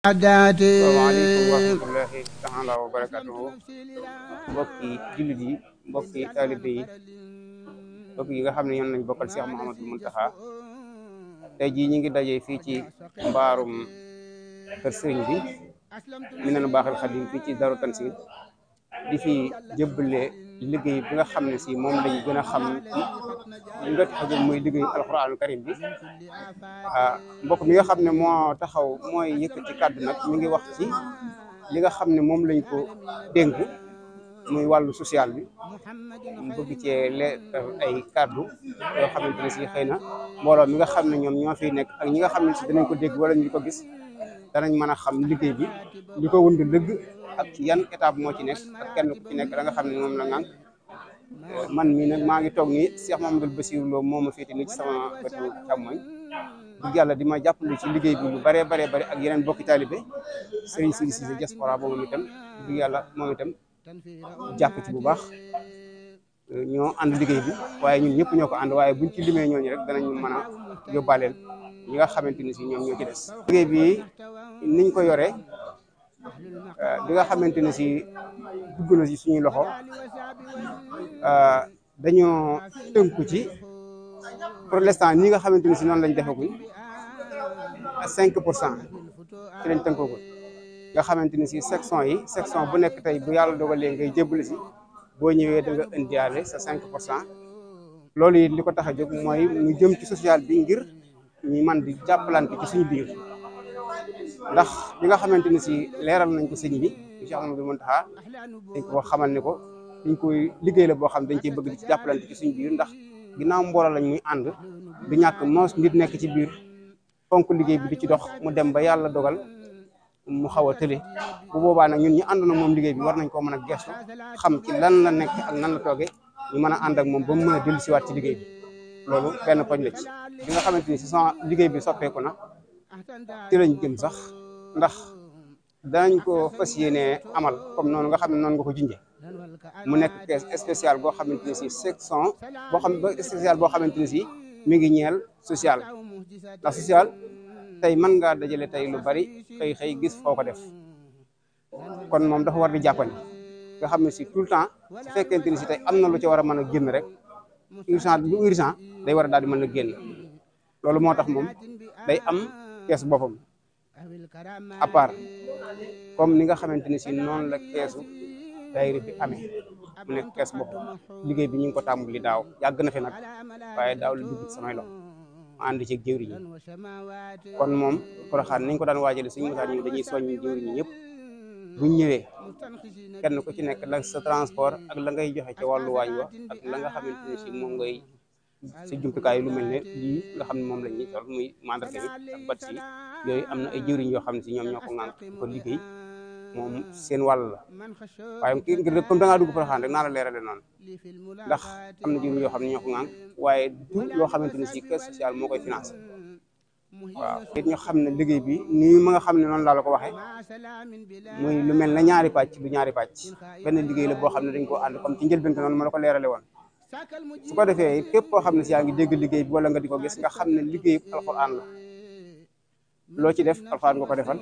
asalaamaaleykum wa rahmatullahi taala wa barakatuhu mbokki jullit yi mbokki taalibe yi mbokk yi nga xam ne ñoom lañ bokkal Cheikh Mouhamadou Mountakha tey jii ñi ngi daje fii ci mbaarum kër sëriñ bi mi neen baaxal xadim fii ci Daaru Tansil di fi jëbbale liggéey bi nga xam ne si moom lañ gën a xam ci li nga tax a jóg muy liggéey alxuraanu karim bi ah mbokk mi nga xam ne moo taxaw mooy yëkkati kàddu nag mi ngi wax ci li nga xam ne moom lañ ko dénk muy wàllu social bi mu bëgg cee leeral ay kàddu yoo xamante ne si xëy na mbooloo mi nga xam ne ñoom ñoo fiy nekk ak ñi nga xam ne si danañ ko dégg wala ñu ko gis danañ mën a xam liggéey bi li ko wund dëgg ak yan étape moo ci nekk ak kenn ku ci nekk da nga xam ne moom la ngang man mii nag maa ngi toog nii Cheikh Mamadou Bassirou Lo moo ma féete nii ci sama wetu càmmoñ dëgg yàlla di ma jàppale ci liggéey bi lu baree baree bari ak yeneen bokki taalibe Serigne Sidi Cissé diaspora boobu moom itam dëgg yàlla moom itam jàpp ci bu baax ñoo ànd liggéey bi waaye ñun ñëpp ñoo ko ànd waaye buñ ci limee ñooñu rek danañ mën a yóbbaaleel ñi nga xamante ni si ñoom ñoo ci des liggéey bi niñ ko yoree bi nga xamante ne si dugg na si suñuy loxo dañoo tënku ci pour l'instant ñi nga xamante ni si noonu lañ defaguñ cinq pour cent ci lañ tënkagul nga xamante ni si section yi section bu nekk tey bu yàlla dogalee ngay jébali si boo ñëwee da nga indiwaale sa cinq pour cent loolu it li ko tax a jóg mooy ñu jëm ci social bi ngir ñu man di jàppalante ci suñu biir ndax bi nga xamante ni si leeral nañ ko sëñ bi Cheikh Amadou Mountakha dañ ko xamal ne ko dañ koy liggéey la boo xam dañ cey bëgg di ci jàppalante ci suñu biir ndax ginnaaw mbooloo lañ muy ànd du ñàkk moos nit nekk ci biir fonk liggéey bi di ci dox mu dem ba yàlla dogal mu xaw a tële bu boobaa nag ñun ñu ànd na moom liggéey bi war nañ koo mën a gestu xam ci lan la nekk ak nan la toogee ñu mën a ànd ak moom ba mu mën a dellu siwaat ci liggéey bi loolu benn poñ la ci bi nga xamante ni si sama liggéey bi soppeeku na ci lañ jëm sax ndax danañ ko fas yéene amal comme noonu nga xam ne noonu nga ko junjee mu nekk caisse spéciale boo xamante ni si section boo xam spéciale boo xamante ni si mi ngi ñeel social ndax social tey mën ngaa dajale tey lu bari xëy xëy gis foo ko def kon moom dafa war di jàppandi nga xam ne si tout le temps su fekkente ni si tey am na lu ci war a mën a génn rek urgent lu urgent day war a daal di mën a génn loolu moo tax moom day am keesu boppam à part comme ni nga xamante ni si noonu la keesu daayira bi amee mu nekk kees boppam liggéey bi ñu ngi ko tàmbali daaw yàgg na fi nag waaye daaw la dugg ci samay loxo ma ànd ci jëwriñ yi kon moom Porokhane niñ ko daan waajale suñu mosaan ñëw dañuy soññ jëwriñ yi ñëpp buñ ñëwee kenn ku ci nekk la sa transport ak la ngay joxe ca wàllu waañ wa ak la nga xamante ni si moom ngay sa jumtukaay lu mel ne lii nga xam ne moom la ñuy sol muy mandarga bi ak bat si yooyu am na ay jëwriñ yoo xam ne si ñoom ñoo ko ŋànk ko liggéey moom seen wàll la waaye kii ngir comme da ngaa dugg Porokhane rek naa la leerale noonu ndax am na jëwriñ yoo xam ne ñoo ko ŋànk waaye du loo xamante ni si caisse sociale moo koy financé waaw it ñu xam ne liggéey bi nii ma nga xam ne noonu laa la ko waxee muy lu mel ne ñaari pàcc du ñaari pàcc benn liggéey la boo xam ne dañ koo ànd comme ci njëlbéen noonu ma la ko leerale woon su ko defee képp koo xam ne si yaa ngi dégg liggéey bi wala nga di ko gis nga xam ne liggéey alxuraan la loo ci def alxuraan nga ko defal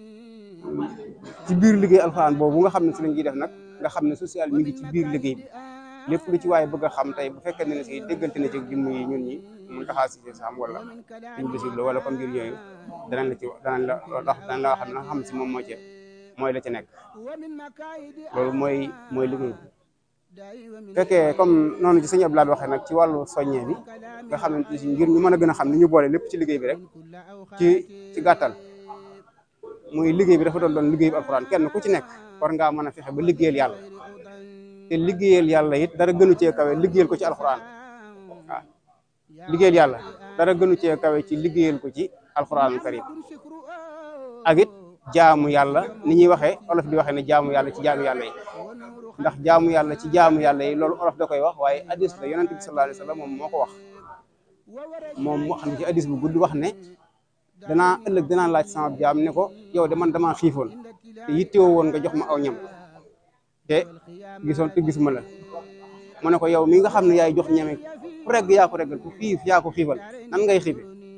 ci biir liggéey alxuraan boobu nga xam ne si lañ ciy def nag nga xam ne social mi ngi ci biir liggéey bi lépp lu ci waaye bëgg a xam tey bu fekkee ne si déggante na ci jëmm yi ñun ñi mun taxaa si sam wala suñ bisib la wala comme mbir yooyu danañ la ci danañ la tax danañ la xam na xam si moom moo ci mooy la ci nekk loolu mooy mooy liggéey bi fekkee comme noonu ci sëñ Abdoulaye waxee nag ci wàllu soññee bi nga xamante ni si ngir ñu mën a gën a xam ni ñu boole lépp ci liggéey bi rek ci ci gàttal muy liggéey bi dafa doon doon liggéey bi alxuraan kenn ku ci nekk war ngaa mën a fexe ba liggéeyal yàlla te liggéeyal yàlla it dara gënu cee kawe liggéeyal ko ci alxuraan waaw liggéeyal yàlla dara gënu cee kawe ci liggéeyal ko ci alxuraanul karim ak it jaamu yàlla ni ñuy waxee olof di waxee ne jaamu yàlla ci jaamu yàlla yi ndax jaamu yàlla ci jaamu yàlla yi loolu olof da koy wax waaye hadis la yonent bi sallallahu alayhi wa sallam moom moo ko wax moom moo xam ne ci hadis bu gudd wax ne danaa ëllëg danaa laaj sama jaam ne ko yow de man damaa xiifoon te yittewoo woon nga jox ma aw ñam te gisoon te gisuma la mu ne ko yow mi nga xam ne yaay jox ñame ku regg yaa ko reggal ku xiif yaa ko xiifal nan ngay xiife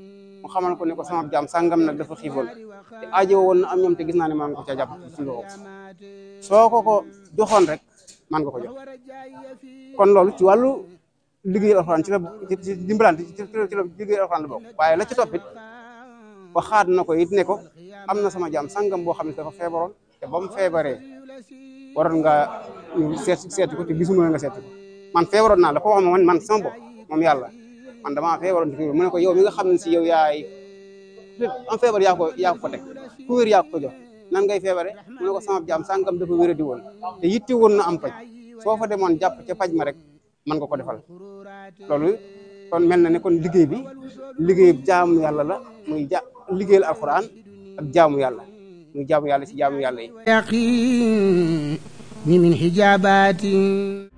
mu xamal ko ne ko sama jaam sàngam nag dafa xiifoon te aajo woon na am ñoom te gis naa ne maa ngi ko ca jàpp suñu loxo soo ko ko joxoon rek man nga ko jox kon loolu ci wàllu liggéey alxuraan ci la ci dimbalante ci ci la liggéey alxuraan la bokk waaye la ci toppit waxaat na ko it ne ko am na sama jaam sàngam boo xam ne dafa feebaroon te ba mu feebaree waroon nga seet seeti ko te gisuma nga seeti ko man feebaroon naa la ko wax man man sama bopp moom yàlla man damaa feebaroon te mu ne ko yow mi nga xam ne si yow yaay am feebar yaa ko yaa ko teg ku wér yaa ko jox nan ngay feebare mu ne ko sama jaam sàngam dafa wéra di woon te yitti woon na am paj soo fa demoon jàpp ca paj ma rek man nga ko defal loolu kon mel na ne kon liggéey bi liggéey jaamu yàlla la muy ja liggéeyal alxuraan ak jaamu yàlla muy jaamu yàlla si jaamu yàlla yi يقين من حجابات